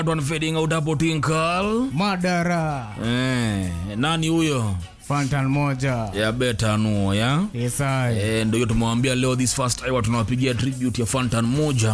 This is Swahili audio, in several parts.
one fading out hapo tinkal madara eh, nani huyo fantan moja ya beta nuo ya yesai eh, ndio hiyo tumewambia leo this first hour tunawapigia tribute ya fantan moja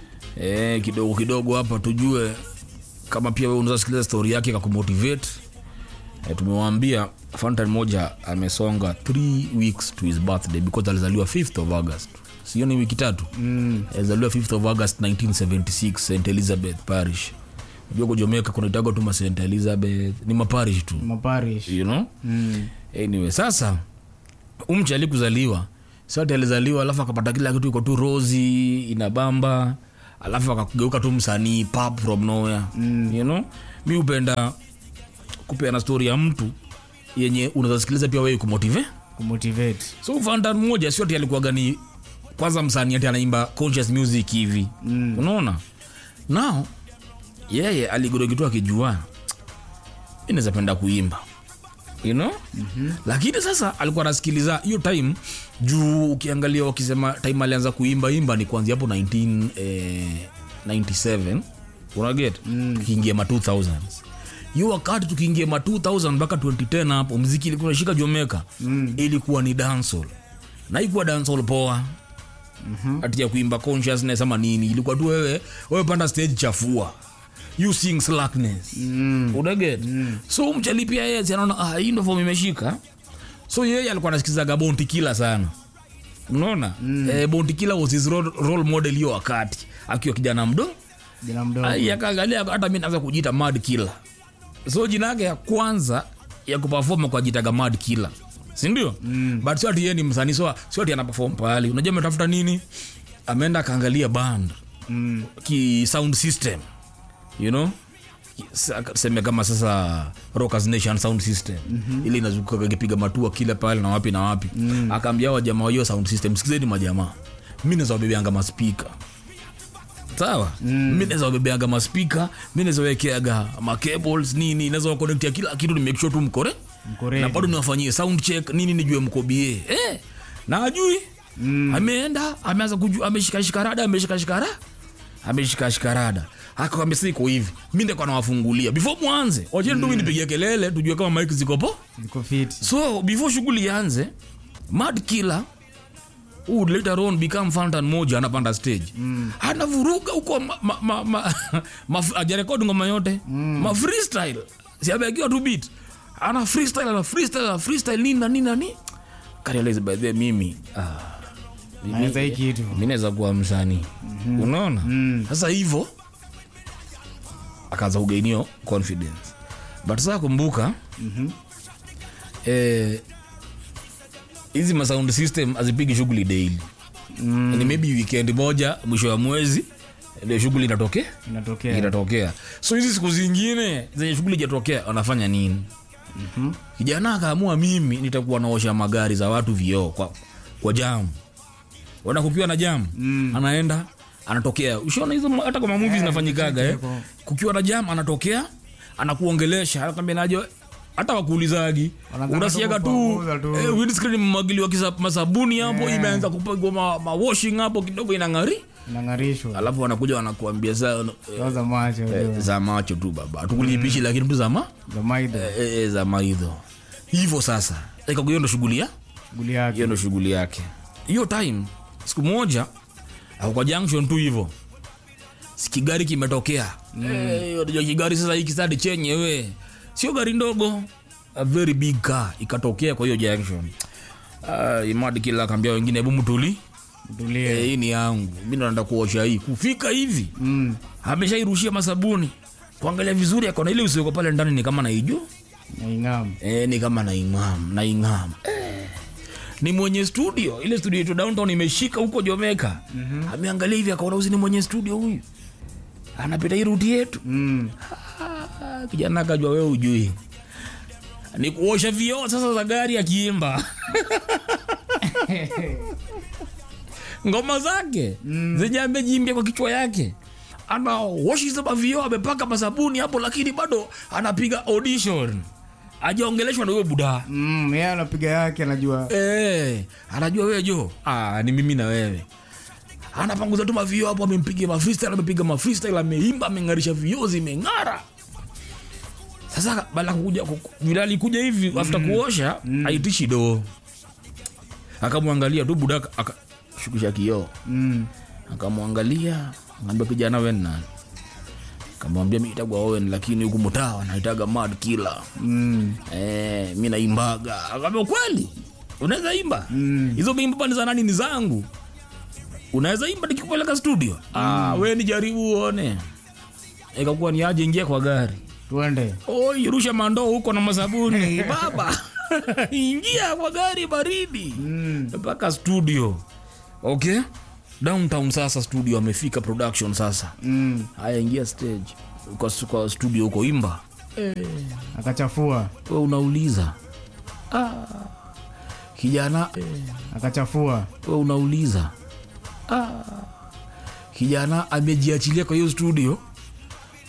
eh, kidogo kidogo hapa tujue kama pia wewe unaweza sikiliza story yake kakumotivate eh, tumewaambia fantan moja amesonga 3 weeks to his birthday because alizaliwa 5th of august sio ni wiki tatu mm. alizaliwa 5th of august 1976 st elizabeth parish unajua kujomeka kunaitaga tu ma st elizabeth ni maparish tu maparish you know mm. anyway sasa umchi alikuzaliwa sote alizaliwa alafu akapata kila kitu iko tu rosi inabamba alafu akageuka tu msanii pap from nowhere mm. you know mi upenda kupeana stori ya mtu yenye unaweza sikiliza pia wewe kumotive kumotivate so fantan mmoja sio ati alikuwaga ni kwanza msanii ati anaimba conscious music hivi mm. unaona nao yeye aligodokitu akijua mi naweza penda kuimba you know? mm-hmm. lakini sasa alikuwa anasikiliza hiyo time juu ukiangalia wakisema time alianza kuimba imba ni kuanzia hapo 19, eh, 97 unaget mm. tukiingia ma 2000s hiyo wakati tukiingia ma 2000 mpaka 2010 hapo mziki ilikuwa nashika jomeka mm. ilikuwa ni dancehall na ikuwa dancehall poa mm-hmm. ati ya kuimba consciousness ama nini ilikuwa tu wewe wewe panda stage chafua you sing slackness mm. unaget mm. so mchali pia yeye si anaona ah, hii ndo form imeshika so yeye alikuwa anasikizaga bonti kila sana unaona mm. eh, bonti kila was his role, role model hiyo wakati akiwa kijana mdo jina mdogo Ai, akaangalia hata mi naweza kujita mad killer so jina yake ya kwanza ya kupafoma kwa jitaga mad killer sindio mm. but sio ati yeye ni msanii so sio ati anapafom pahali unajua ametafuta nini ameenda akaangalia band mm. ki sound system you know Sa- seme kama sasa rockers nation sound system mm-hmm. ili inazuka kipiga matua kila pale na wapi na wapi mm. akaambia wajamaa wa hiyo sound system sikizeni majamaa mi naweza wabebeanga maspika sawa mm. mi naweza wabebeanga maspika mi naweza wekeaga macables nini naweza wakonektia kila kitu ni make sure tu mkore Mkore. na bado niwafanyie sound check nini nijue mkobie eh, na ajui mm. ameenda ameanza kujua ameshikashika rada ameshikashika rada ameshikashika rada akawambia sasa iko hivi mi ndekwa nawafungulia before mwanze wacheni tu mi nipigie kelele tujue kama mike zikopo ziko fiti so before shughuli ianze mad killer who would later on become fantan moja anapanda stage mm. anavuruga huko ma, ma, ma, ma, ma, ajarekodi ngoma yote mm. ma freestyle siabeakiwa tu beat ana freestyle ana freestyle ana freestyle nini na nini na nini karealize by the way, mimi ah, mimi- naweza hii kitu mi naweza kuwa msanii mm-hmm. unaona mm. sasa hivyo akaanza kugainio confidence but sasa kumbuka mm-hmm. eh, hizi masound system hazipigi shughuli daily mm. ni maybe weekend moja mwisho wa mwezi ndio shughuli inatokea inatokea inatokea so hizi siku zingine zenye shughuli ijatokea wanafanya nini mm-hmm. kijana akaamua mimi nitakuwa naosha magari za watu vioo kwa, kwa jamu wana kukiwa na jamu mm. anaenda anatokea ushaona hizo ma- hata kwa mamuvi zinafanyikaga eh. ziko. kukiwa na jamu anatokea anakuongelesha anakwambia naje hata wakuulizagi Wanaanza unasiaga tu tu kupanguza tu. eh, windscreen mmagiliwa kisa- masabuni hapo Yeah. imeanza kupigwa ma, ma washing hapo kidogo inang'ari inang'arishwa alafu wanakuja wanakuambia saa eh, toza macho Eh, za macho tu baba tukulipishi lakini tu zama za maidha eh, eh, za maidho hivyo sasa Eka hiyo ndo shughuli ya shughuli yake hiyo ndo shughuli yake hiyo time siku moja ako kwa junction tu hivyo Si kigari kimetokea Eh, unajua kigari sasa hiki sadi chenye we sio gari ndogo a very big car ikatokea kwa hiyo junction uh, imadi kila akaambia wengine hebu mtuli mtulie Eh, hii ni yangu mi naenda kuosha hii kufika hivi mm. ameshairushia masabuni kuangalia vizuri akona ile usiweko pale ndani ni kama naiju naingam e, ni kama naingam naingam e. ni mwenye studio ile studio yetu downtown imeshika huko jomeka mm-hmm. ameangalia hivi akaona usi ni mwenye studio huyu anapita hii ruti yetu mm. Ah, kijana akajua wewe ujui ni kuosha vioo sasa za gari akiimba ngoma zake mm. zenye amejiimbia kwa kichwa yake anaoshiza mavio amepaka masabuni hapo lakini bado anapiga audition ajaongeleshwa na huyo budaa mm. yeye anapiga yake anajua Eh, anajua wewe jo ah, ni mimi na wewe anapanguza tu mavio hapo amempiga mafreestyle amepiga mafreestyle ameimba ameng'arisha vioo zimeng'ara sasa baada ya kukuja ku- vile alikuja hivi after kuosha aitishi doo akamwangalia tu buda akashukisha kioo Mm. akamwangalia ngambia kijana wen nani kamwambia mi itagwa owen lakini huku mutawa naitaga mad killer Mm. eh, mi naimbaga akaambia kweli unaweza imba hizo mm. ni za nani ni zangu unaweza imba nikikupeleka studio mm. ah, we ni jaribu uone ikakuwa ni aje ingia kwa gari Tuende. oi rusha mandoo huko na masabuni baba ingia kwa gari baridi mpaka studio okay downtown sasa studio amefika production sasa Mm. haya ingia stage kwa, kwa studio huko imba Akachafua. we unauliza ah, kijana Akachafua. we unauliza ah, kijana amejiachilia kwa hiyo studio